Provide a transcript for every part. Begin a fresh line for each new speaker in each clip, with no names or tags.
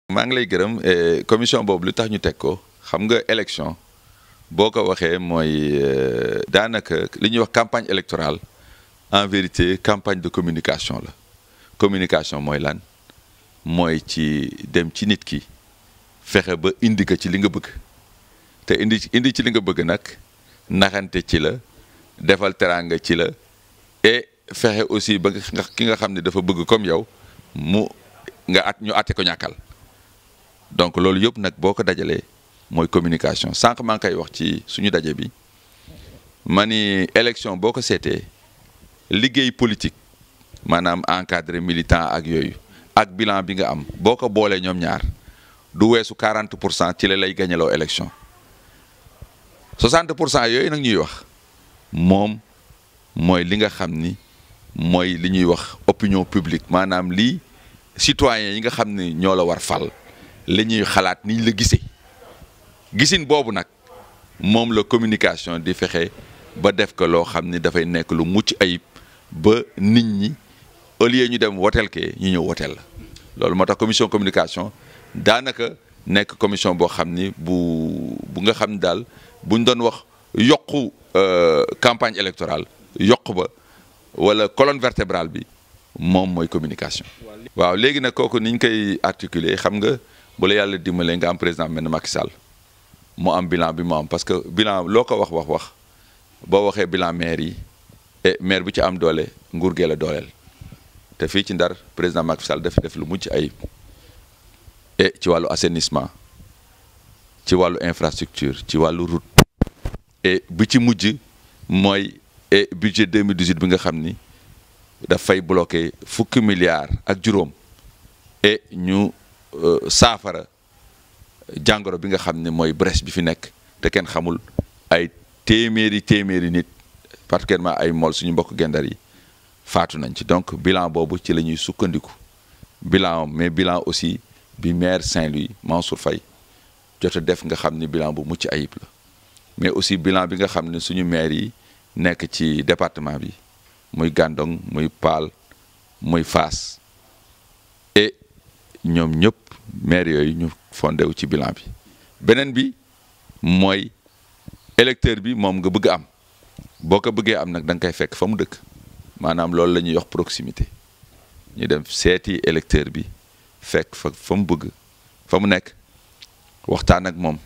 maa ngi lay gërëm commission boobu lu tax ñu teg ko xam nga élection boo ko waxee mooy daanaka li ñuy wax campagne électorale en vérité campagne de communication la communication mooy lan mooy ci dem ci nit ki fexe ba indi ko ci li nga bëgg te indi indi ci li nga bëgg nag naxante ci la defal teraanga ci la et fexe aussi ba nga ki nga xam ne dafa bëgg comme yow mu nga at ñu atte ko ñàkkal donc loolu yëpp nag boo ko dajalee mooy communication sànq maa ngi koy wax ci suñu daje bi ma ni élection boo ko seetee liggéey politique maanaam encadré militant ak yooyu ak bilan bi nga am boo ko boolee ñoom ñaar du weesu 40 pour cent ci la lay gañaloo élection 60 pour cent yooyu nag ñuy wax moom mooy li nga xam ni mooy li ñuy wax opinion publique maanaam lii citoyen yi nga xam ni ñoo la war fal li ñuy xalaat niñ la gisee gisin boobu nag moom la communication di fexe ba def ko loo xam ni dafay nekk lu mucc ayib ba nit ñi au lieu ñu dem woteel kee ñu ñëw woteel la loolu moo tax commission communication daanaka nekk commission boo xam ni bu bu nga xam ni daal buñ doon wax yokku campagne électorale yokk ba wala colonne vertébrale bi moom mooy communication. waaw léegi nag kooku ni ñu koy articuler xam nga bu la yàlla dimbalee nga am président mel ne Macky Sall mu am bilan bi mu am parce que bilan loo ko wax wax wax boo waxee bilan maire yi et maire bu ci am doole nguur gee la dooleel te fii ci Ndar président Macky Sall def def lu mucc ayib et ci wàllu assainissement ci wàllu infrastructure ci wàllu route et bi ci mujj mooy et budget 2018 bi nga xam ni dafay bloqué fukki milliards ak juróom et ñu saafara jàngoro bi nga xam ne mooy brèche bi fi nekk te kenn xamul ay téeméeri téeméeri nit particulièrement ay mool suñu mbokk gendar yi faatu nañ ci donc bilan boobu ci la ñuy sukkandiku bilan mais bilan aussi bi maire Saint-Louis Mansour Faye jot a def nga xam ni bilan bu mucc ayib la mais aussi bilan bi nga xam ne suñu maire yi nekk ci département bi muy Gandon muy Paal muy Fass et ñoom ñëpp maire yooyu ñu fondé wu ci bilan bi beneen bi mooy électeur bi moom nga bëgg am boo ko bëggee am nag da nga koy fekk fa mu dëkk maanaam loolu la ñuy wax proximité ñu dem seeti électeur bi fekk fa fa mu bëgg fa mu nekk waxtaan ak moom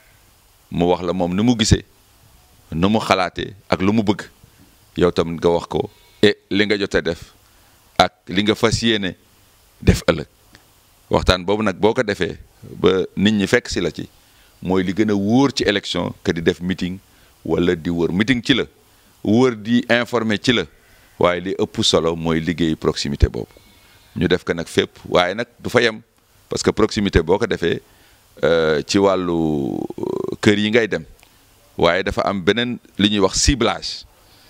mu wax la moom ni mu gisee nu mu xalaatee ak lu mu bëgg yow tamit nga wax ko et li nga jotee def ak li nga fas yéene def ëllëg waxtaan boobu nag boo ko defee ba nit ñi fekk si la ci mooy li gën a wóor ci élection que di def meeting wala di wër meeting ci la wër di informer ci la waaye li ëpp solo mooy liggéey proximité boobu ñu def ko nag fépp waaye nag du fa yem parce que proximité boo ko defee ci wàllu kër yi ngay dem waaye dafa am beneen li ñuy wax ciblage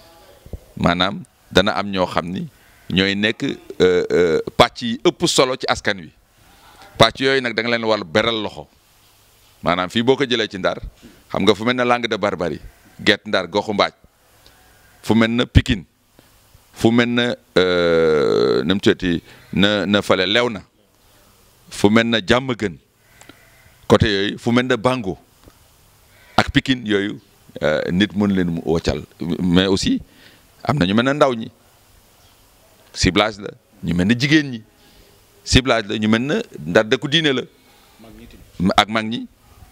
maanaam dana am ñoo xam ni ñooy nekk pàcc yi ëpp solo ci askan wi pàcc yooyu nag da nga leen war beral loxo maanaam fii boo ko jëlee ci ndar xam nga fu mel ne Langue de Barbarie Guet Ndar Goxu Mbaaj fu mel na Pikine fu mel na nu mu tuddati na na fale lew na fu mel na Diamaguène côté yooyu fu mel na Bango ak Pikine yooyu nit mën leen mu woccal mais aussi am na ñu mel ne ndaw ñi ciblage la ñu mel ne jigéen ñi ciblage la ñu mel ne ndar dëkku diine la ak mag ñi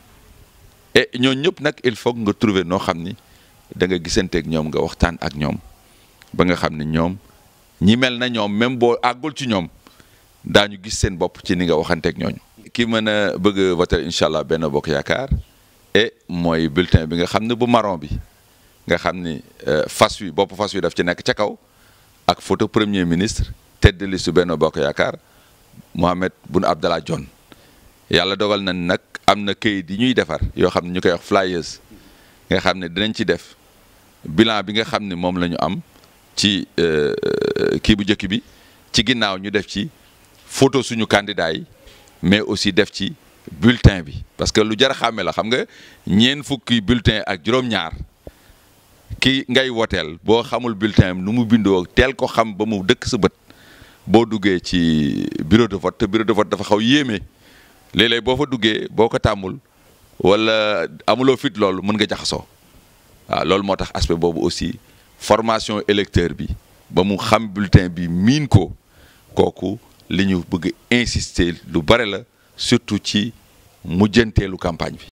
et ñooñu ñëpp nag il faut nga trouver noo xam ni da nga gisanteeg ñoom nga waxtaan ak ñoom ba nga xam ne ñoom ñi mel na ñoom même boo àggul ci ñoom daañu gis seen bopp ci ni nga waxanteeg ñooñu. ki mën a bëgg voter incha allah benn bokk yaakaar et mooy bulletin bi nga xam ne bu marron bi nga xam ni fas wi bopp fas wi daf ci nekk ca kaw ak photo premier ministre tête de liste benn bokk yaakaar Mohamed Boun Abdallah Dionne yàlla dogal na nag am na këyit yi ñuy defar yoo xam ne ñu koy wax flyers nga xam ne dinañ ci def bilan bi nga xam ne moom la ñu am ci kii bu njëkk bi ci ginnaaw ñu def ci photo suñu candidat yi mais aussi def ci bulletin bi parce que lu jar a xàmme la xam nga ñeen fukki bulletin ak juróom-ñaar ki ngay woteel boo xamul bulletin nu mu bindoo teel ko xam ba mu dëkk sa bët boo duggee ci bureau de vote te bureau de vote dafa xaw yéeme léeg-léeg boo fa duggee boo ko tàmmul wala amuloo fit loolu mën nga jaxasoo waaw loolu moo tax aspect boobu aussi formation électeur bi ba mu xam bulletin bi miin ko kooku li ñu bëgg insister lu bare la surtout ci mujjanteelu campagne bi